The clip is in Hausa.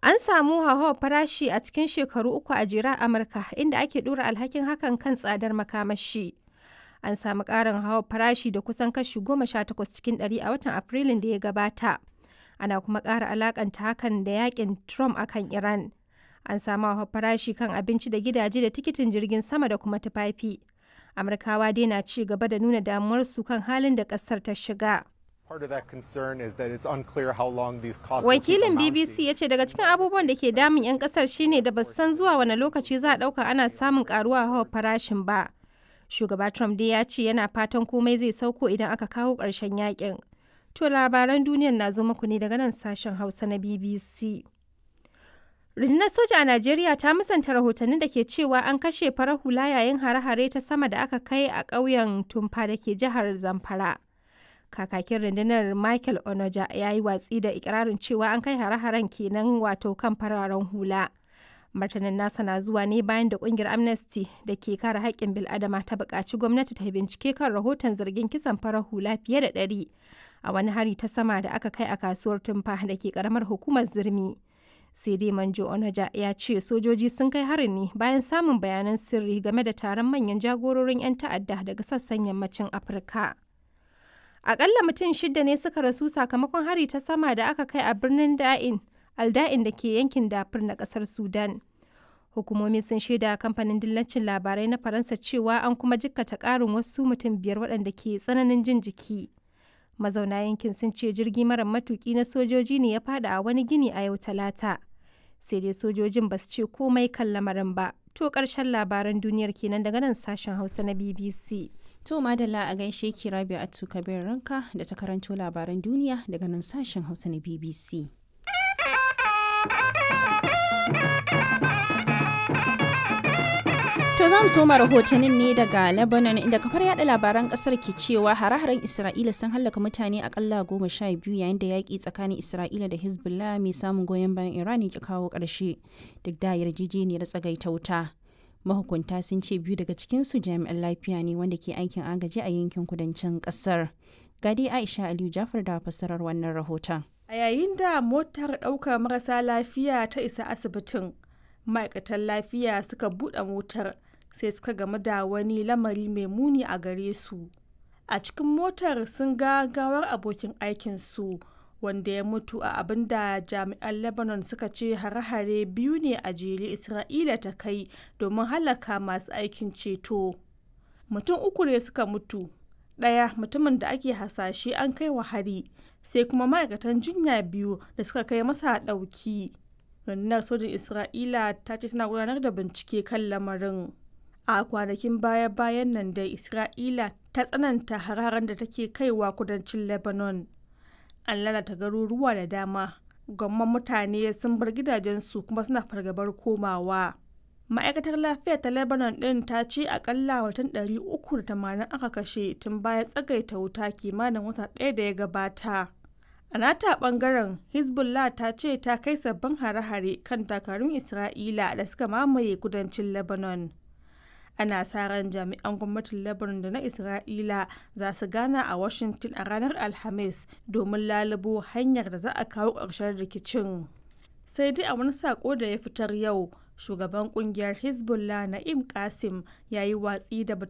An samu hauhawar farashi a cikin shekaru uku a jere a Amurka, inda ake ɗora alhakin hakan kan tsadar makamashi. An samu ƙarin hauhawar farashi da kusan kashi 18 cikin ɗari a watan Afrilun da ya gabata. Ana kuma ƙara alakanta hakan da yakin Trump akan Iran. An samu hauhawar farashi kan abinci da gidaje da tikitin jirgin sama da kuma tufafi. Amurkawa dai na ci gaba da nuna damuwarsu kan halin da ƙasar ta shiga. Wakilin BBC ya ce daga cikin abubuwan da ke damun 'yan kasar shine da ba san zuwa wani lokaci za a ɗauka ana samun karuwa hawa farashin ba. Shugaba Trump dai ya ce yana fatan komai zai sauko idan aka kawo ƙarshen yakin. To labaran duniyar na zo muku ne daga nan sashen Hausa na BBC. Rundunar soja a Najeriya ta musanta rahotannin da ke cewa an kashe farar hula yayin hare-hare ta sama da aka kai a ƙauyen Tumfa da ke jihar Zamfara. kakakin rundunar michael onoja ya yi watsi da ikirarin cewa an kai hare-haren kenan wato kan fararen hula martanin nasa na zuwa ne bayan da kungiyar amnesty da ke kare haƙƙin bil'adama ta buƙaci gwamnati ta bincike kan rahoton zargin kisan farar hula fiye da ɗari a wani hari ta sama da aka kai a kasuwar tumfa da ke ƙaramar hukumar zirmi sai dai manjo onaja ya ce sojoji sun kai harin ne bayan samun bayanan sirri game da taron manyan jagororin 'yan ta'adda daga sassan yammacin afirka Akalla mutum shida ne suka rasu sakamakon hari ta sama da aka kai a birnin Da'in, Alda'in da ke yankin Dafur na kasar Sudan. Hukumomi sun shaida kamfanin dillacin labarai na Faransa cewa an kuma jikkata ƙarin wasu mutum biyar waɗanda ke tsananin jin jiki. Mazauna yankin sun ce jirgi mara matuki na sojoji ne ya fada a wani gini a yau talata. Sai dai sojojin ba su ce komai kan lamarin ba. To ƙarshen labaran duniyar kenan daga nan sashen Hausa na BBC. To Madalla a gaishe ki Rabi Atu Kabir Ranka da ta karanto labaran duniya daga nan sashen Hausa na BBC. To za mu soma rahotannin ne daga Lebanon inda kafar yada labaran kasar ke cewa hare-haren Isra'ila sun hallaka mutane akalla goma sha biyu yayin da yaƙi tsakanin Isra'ila da Hezbollah mai samun goyon bayan Iran ya kawo ƙarshe duk da yarjejeniyar tsagaita wuta. mahukunta sun ce biyu daga cikinsu jami'an lafiya ne wanda ke aikin agaji a yankin kudancin kasar gadi aisha aliyu jafar da fassarar wannan rahoton a yayin da motar ɗaukar marasa lafiya ta isa asibitin ma'aikatan lafiya suka buɗe motar sai suka gamu da wani lamari mai muni a gare su a cikin motar sun ga gawar abokin aikinsu wanda ya mutu a abin da jami'an lebanon suka ce hare-hare biyu ne a jere isra'ila ta kai domin halaka masu aikin ceto mutum uku ne suka mutu ɗaya mutumin da ake hasashe an kai wa hari sai kuma ma'aikatan jinya biyu da suka kai masa ɗauki rundunar sojin isra'ila ta ce tana gudanar da bincike kan lamarin a kwanakin baya-bayan nan dai isra'ila ta tsananta hararen da take kaiwa kudancin lebanon an lalata garuruwa da dama gwamman mutane sun bar gidajensu kuma suna fargabar komawa ma'aikatar lafiya ta lebanon din ta ce akalla watan 380 aka kashe tun bayan tsagaita wuta kimanin wata ɗaya da ya gabata a nata bangaren hezbollah ta ce ta kai sabbin hare-hare kan takarun isra'ila da suka mamaye kudancin lebanon ana sa ran jami'an gwamnatin lebanon da na isra'ila za su gana a washington a ranar alhamis domin lalubo hanyar da za a kawo ƙarshen rikicin sai dai a wani sako da ya fitar yau shugaban kungiyar hezbollah na'im kasim ya yi watsi da